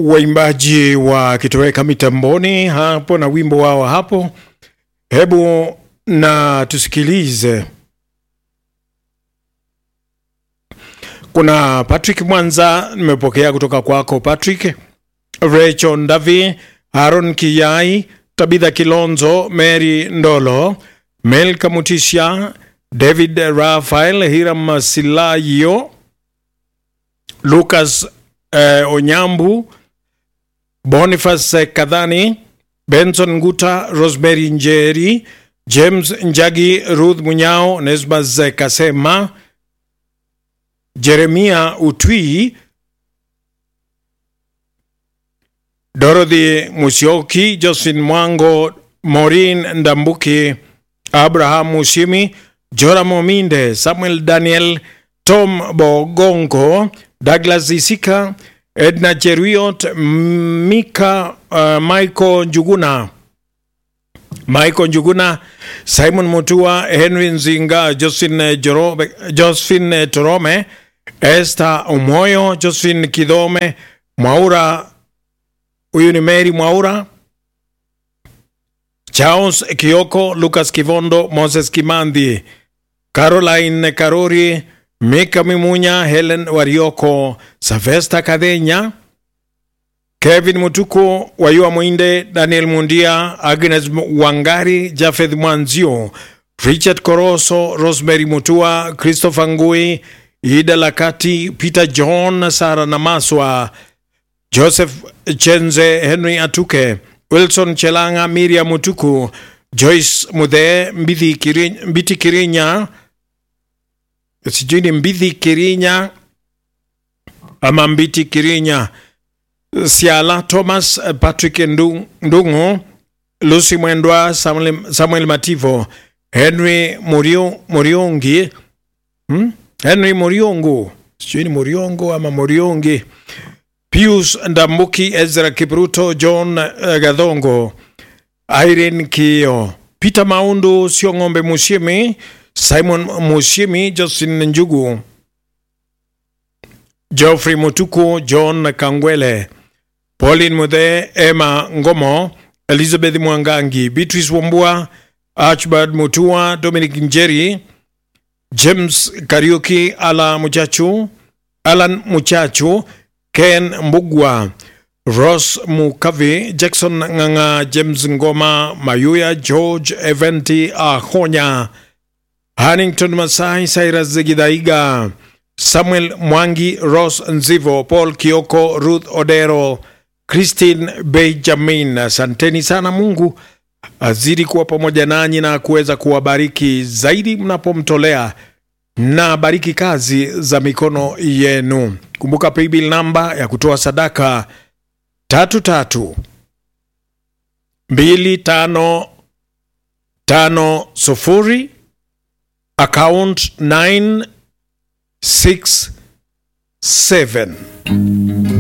waimbaji wakitoweka mitamboni hapo na wimbo wao hapo. Hebu na tusikilize. Kuna Patrick Mwanza, nimepokea kutoka kwako Patrick. Rachel Ndavi, Aaron Kiyai, Tabitha Kilonzo, Mary Ndolo, Melka Mutisha, David Rafael, Hiram Silayo, Lucas eh, Onyambu, Boniface Kadhani, Benson Nguta, Rosemary Njeri, James Njagi, Ruth Munyao, Nesmas Kasema, Jeremia Utwi, Dorothy Musioki, Josephine Mwango, Maureen Ndambuki, Abraham Mushimi, Joram Ominde, Samuel Daniel, Tom Bogongo, Douglas Isika, Edna Cheruiyot, Mika uh, Michael Njuguna, Michael Njuguna, Simon Mutua, Henry Nzinga, Josephine, Jorobe, Josephine Torome, Esther Omoyo, Josephine Kidome, Mwaura, huyu ni Mary Mwaura, Charles Kioko, Lucas Kivondo, Moses Kimandhi, Caroline Karori, Mika Mimunya, Helen Warioko, Savesta Kadenya, Kevin Mutuku, Wayua Mwinde, Daniel Mundia, Agnes Wangari, Jafeth Mwanzio, Richard Koroso, Rosemary Mutua, Christopher Ngui, Ida Lakati, Peter John, Sara Namaswa, Joseph Chenze, Henry Atuke, Wilson Chelanga, Miriam Mutuku, Joyce Mudhe, Mbithi Kirinya, Mbiti Kirinya, sijui ni Mbithi Kirinya ama Mbiti Kirinya, Siala Thomas, Patrick Ndu- Ndungu, Lucy Mwendwa, Samuel, Samuel Mativo, Henry Murio, Muriongi, hmm? Henry Muriungu, sijui ni Muriongo ama Muriongi, Pius Ndambuki, Ezra Kipruto, John uh, Gadhongo, Irene Kio, Peter Maundu, Siong'ombe Mushimi, Simon Mushimi, Justin Njugu, Geoffrey Mutuku, John Kangwele, Pauline Muthe, Emma Ngomo, Elizabeth Mwangangi, Beatrice Wambua, Archibald Mutua, Dominic Njeri, James Kariuki, Ala Muchachu, Alan Muchachu, Ken Mbugwa, Ross Mukavi, Jackson Nganga, James Ngoma, Mayuya, George Eventi Ahonya, Hannington Masai, Cyrus Gidaiga, Samuel Mwangi, Ross Nzivo, Paul Kioko, Ruth Odero, Christine Benjamin. Asanteni sana. Mungu azidi kuwa pamoja nanyi na kuweza kuwabariki zaidi mnapomtolea na bariki kazi za mikono yenu. Kumbuka paybill namba ya kutoa sadaka tatu tatu mbili tano tano sufuri account 967